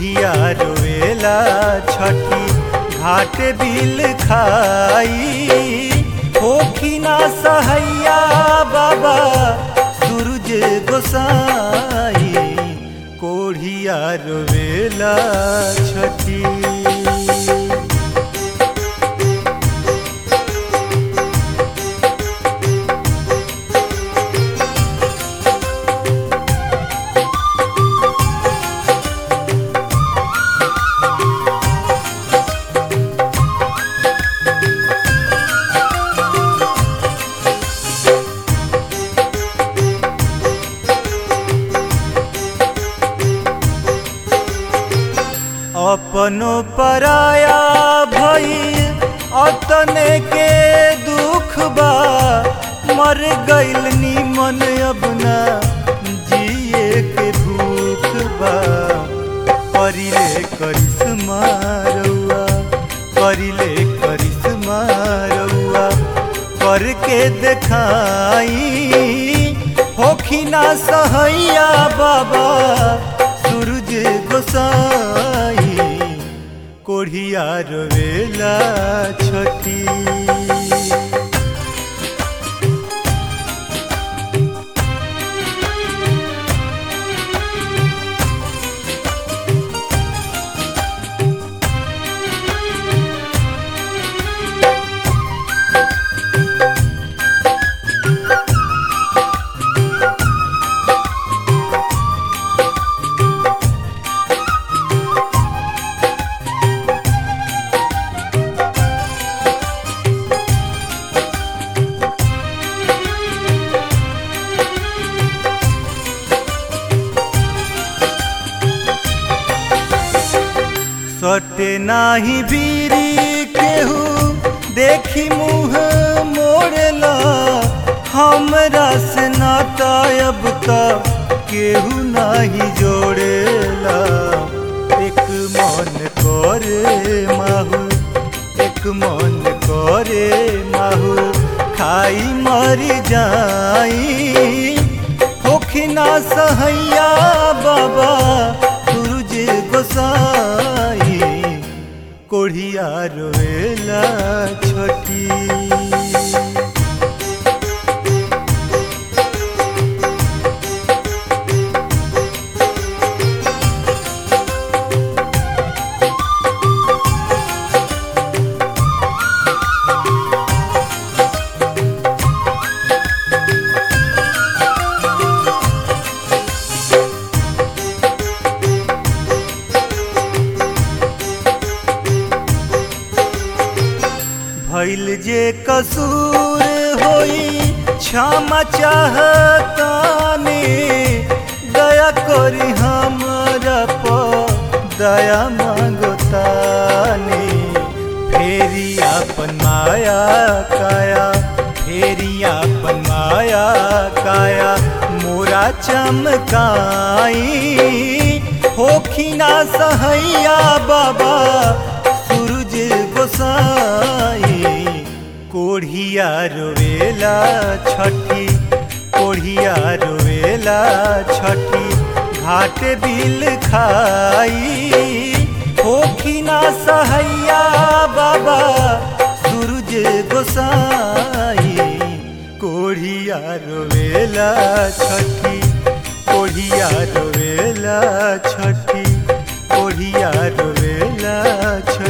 कोढ़िया रोवेला छठी घाट बिल खाई होखी ना सहैया बाबा सूरज गोसाई कोढ़िया रोवेला छठी अपनो पराया भई अतने के दुख बा मर गइल निमन अब ना जिए के भूख बा करिले करिश्मा रउआ करिले करिश्मा रउआ करके देखाई होखी ना सहैया बाबा सूरज गोसाई कोढ़िया रोवेला छठी सटे नाही बीरी केहू देखी मुँह मोड़ला हमरा से नाता अब तक केहू नाही जोड़ेला एक मन करे माहू एक मन करे माहू खाई मर जाई होखी ना सहैया बाबा सूरज गोसाई कोढ़िया रोवेला छठी भइल जे कसूर होई क्षमा चाहतानी दया करी हमरा पर दया मांगतानी फेरी अपन माया काया फेरी अपन माया काया मोरा चमकाई होखी ना सहैया बाबा सूरज गोसाई कोढ़िया रोवेला छठी कोढ़िया रोवेला छठी घाट बिल खाई होखी ना सहैया बाबा सूरज गोसाई कोढ़िया रोवेला छठी कोढ़िया रोवेला छठी कोढ़िया रोवेला छठी